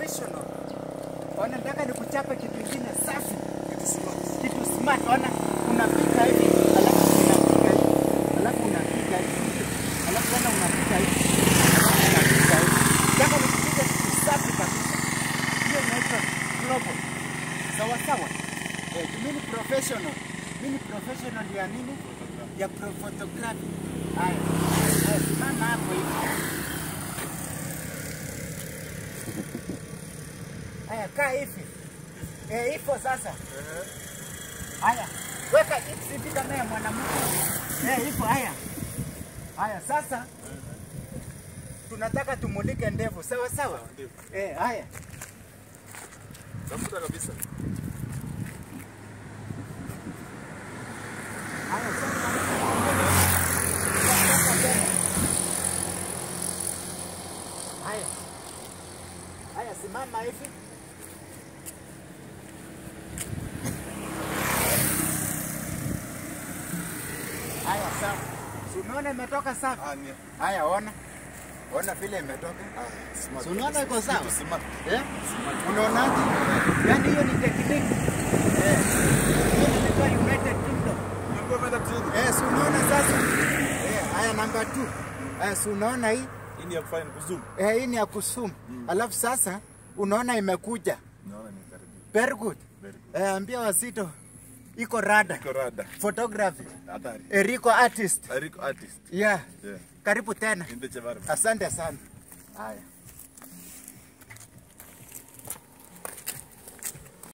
professional. Ona, nataka nikuchape kitu kingine safi, Kitu smart. kitu smart. Ona, unapiga hivi alafu unapiga hivi alafu unapiga hivi alafu tena unapiga hivi alafu unapiga hivi. Nataka nikupiga kitu safi kabisa. Hiyo inaitwa global. Sawa sawa. Eh, mimi ni professional. Mimi ni professional ya nini? Ya pro photography. Haya. Haya, simama hapo hivi. Haya, kaa hivi. Eh, ipo sasa. Haya, weka hivi kama ya mwanamke. Eh, ipo haya. Haya, sasa tunataka tumulike ndevu, sawa sawa? Ndevu. Eh, haya. Tafuta kabisa. Haya, sasa. Sasa tena. Haya. Haya, simama hivi. Haya, sawa. Si unaona imetoka safi? Ah, ni Haya, ona. Ona vile imetoka. ah, smart. Si unaona iko sawa? Kitu smart. Eh? Unaonaje? Yaani hiyo ni tekniki. Eh. Hiyo inaitwa United Kingdom. Ulikuwa umeenda training? Eh, si unaona sasa? Eh, haya namba 2. Haya, si unaona hii? Hii ni ya kufanya ni kuzoom. Eh, hii ni ya kusum. Alafu sasa unaona imekuja. Naona ni karibu. Very good. Very good. Eh, ambia Wasito iko rada. Iko rada. Photography. Hatari. Eriko artist. Eriko artist. Yeah. Yeah. Karibu tena. In the Chevarma. Asante sana. Haya.